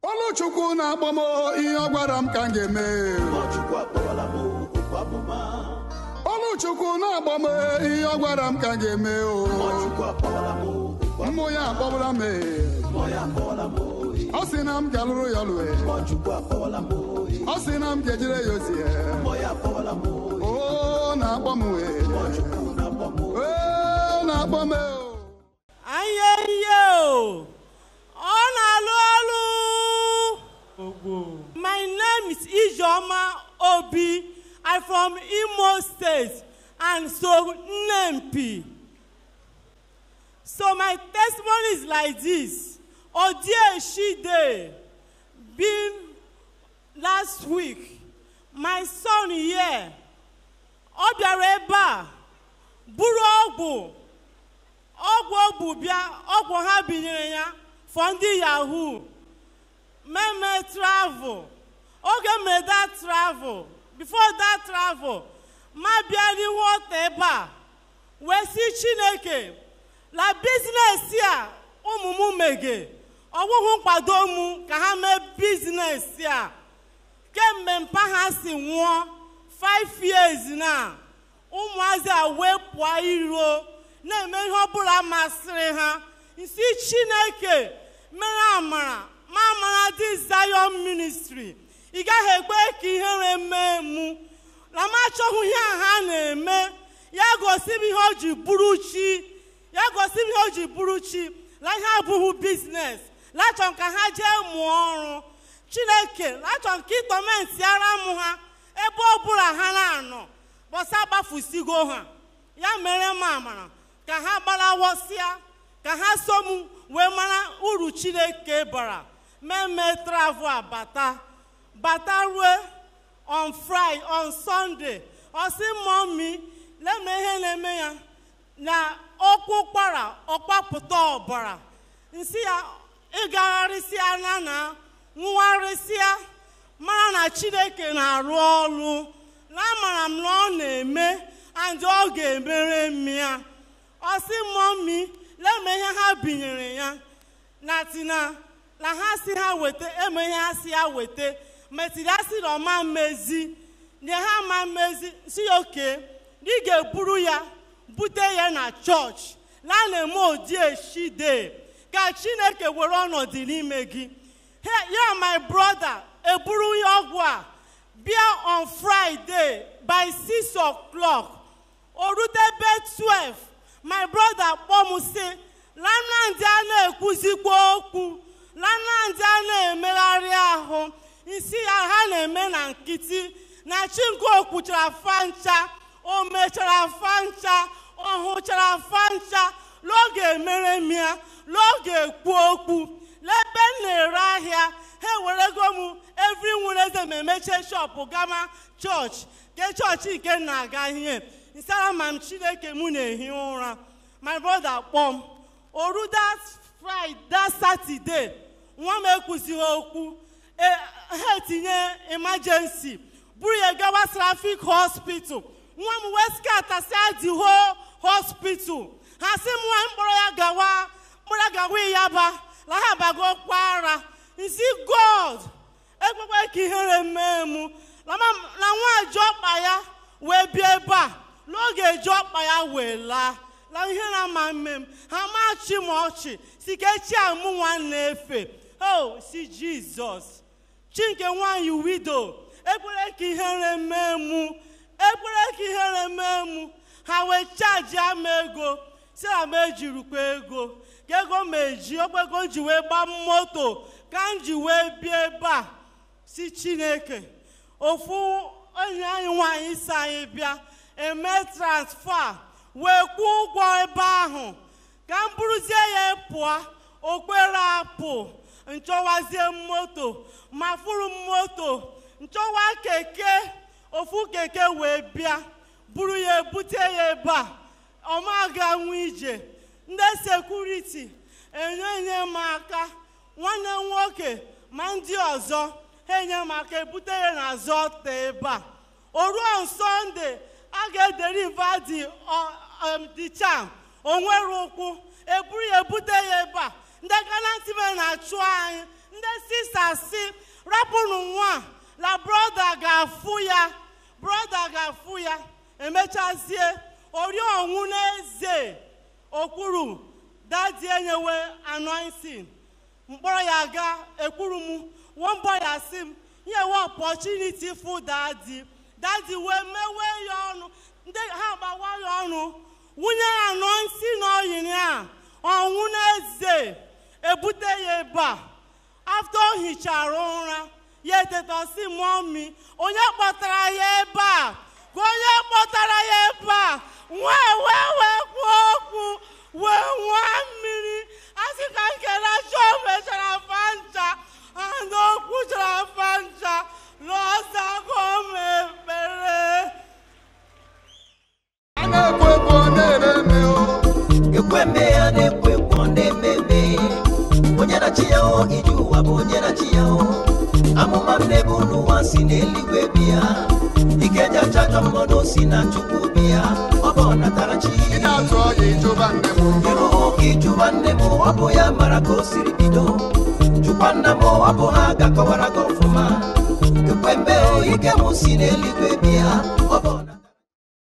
Oluchukwu na-akpọ m ihe ọ gwara m ka m ga-eme Chukwu akpọwala m okwu amụma Oluchukwu na-akpọ m ihe ọ gwara m ka m ga-eme o Chukwu akpọwala m okwu mmụ ya akpọbụla m amụma ya akpọwala m oyi ọ sị na m ga-alụrụ ya lue Chukwu akpọwala m oyi ọ sị na m ga-ejire ya ozi mmụọ ya akpọwala m oyi o na-akpọ m wee Chukwu na-akpọ m oyi o na-akpọ m o anya ihe o ọ na-alụ ọlụ my name is ijeoma obi i'm from imo state and so nnempi so my testimony is like this odieshide been last week my son here ọ bịara ebe a buru ọgwụ ọgwụ ogbu bịa ọgwụ ha binyere ya for ndị yahoo meme travel oge mere that travel before that travel ma bịa n'ihu ọta ebe a wee si chineke la biznes a ụmụ m mege ọgwụgwụ nkwado m ka ha mee biznes a kemgbe mpa ha si nwụọ 5 years na ụmụazị a wee pụọ iro na-eme ihe ọbụla masịrị ha nsi chineke mere amara ma amara dị zion ministry ị gaghị ekpe ka ihere mee mụ na m achọghị ihe a ha na-eme ya gosi m ihe o ji bụrụ chi ya gosi m ihe o ji bụrụ chi na ihe abụghị biznes lachọ ka ha jee mụọ ọrụ chineke lachọ ka ịtọmenti ara m ha ebe ọbụla ha na-anọ bọsa gbafusigo ha ya mere m amara ka ha gbarawọsịa ka ha so m wee mara uru chineke bara meme travel abata bata rue on friday on sunday ọsị mọmi leme ihe na-eme ya na ọkpụ kpara ọkpapụta ọbara nsị ya ịgagharịsịa na na nwụgharịsịa mara na chineke na-arụ ọrụ na amara m na ọ na-eme and ọ ga-emere m ya ọ sị mọmi leme ihe ha binyere ya na tina na ha si ha weta eme ihe ha si ya weta metiri ya si na ọma mmezi na ha ma mmezi si ya oke na ị ga-eburu ya bute ya na chọọchị na a na-eme odi eshide ka chineke were ọnọdụ n'ime gị Hey, ya my brother eburu ya ọgwụ a bịa on friday by 6 o'clock o rutebe 12 my brother kpọọ m sị lamnandị a na-ekwuzikwa okwu lamnandị a na-emegharị ahụ isi ya ha na-eme na nkịtị na chinko kwuchara fancha o mechara fancha ọ hụchara fancha n'oge emere m ya n'oge ekwu okwu n'ebe m na-ere ahịa ha ewerego m evri nwere ma emechie shọpụ gama chọọchị ke chọọchị nke m na-aga ihe nsara ma m chineke m na-ehi ụra my brother kpọọ m oru that friday that saturday nwa m ekwuzighị okwu e- ha etinye emergency buru ya gawa trafik hospital nwa m wee skatasia the whole hospital ha sị m nwa mkpọrọ ya gawa mkpọrọ ya gawa ịyaba na ha bago kwara nsi god ekwekwe ka ihere mee mụ na ma- na nwa ji ọkpa ya wee bịa ebe a n'oge ji ọkpa ya wee laa na ihe na ama mme m ha machi m ọchị si ka echi amụ nwa na-efe o si jizọs chinke nwanyị wido ekwere ka ihere mee mụ ekwere ka ihere mee mụ ha wee chaji ama ego si na m ejirikwa ego ka ego m eji ogbego m ji wee gbaa moto ka m ji wee bịa ebe a si chineke ofu enyi anyị nwaanyị si anyị bịa eme transfa wee kwụọ ụgwọ ebe ahụ ka m buruzie ya pụọ okpere apụ nchọwazie moto ma furu m moto nchọwa keke ofu keke wee bịa buru ya ebute ya ebe a ọma ga-anwụ ije ndị sekuriti enye enye m aka nwanne m nwoke ma ndị ọzọ ha enye m aka ebute ya n'azụ ọta ebe a o ruo sọnde a ga-ederiva di the charm o nwere ụkwụ eburu ya ebute ya ebe a ndị gana ntị me na-achụ anyị ndị sisters asị rapụrụ nwa a, na broda ga-afụ ya broda ga-afụ ya emechazie ori ọnwụ n'eze okwuru dadi enyewe anointing mkpọrọ ya ga ekwuru m one boy asị m nyewe opportunity fụ dadi dadi wee mewe ya ọnụ ndị ha gbawa ya ọnụ nwunye ya anointing oyin a ọnwụ n'eze ebute ya ebe a after o hichara ụra ya eteta si mọmi onye kpọtara ya ebe a ka onye kpọtara ya ebe a wee wee wee kwuo okwu wee nwaa mmiri asị ka nkele chọọ mechara fanta and o kwuchara fanta n'ọza ka o mepere a na-ekwo ekwo na-eme eme o ekweme ya na-ekwo ekwo na-ememe onye na-achị ya o ije ụwa bụ onye na-achị ya o amụma m na-ebu n'ụwa si n'eluigwe bịa ike ji achajọ mmadụ si na chukwu bịa ọ bụ ọnatarachi ị na-atụ ọya ịjụba nne m ịrụ ụka ịjụba nne m ọ bụ ya mara ka o siri bido jụkwa nna m ọ bụ ha ga-akọwara gị ọfụma ekwembe o ike m si n'eluigwe bịa ọ bụ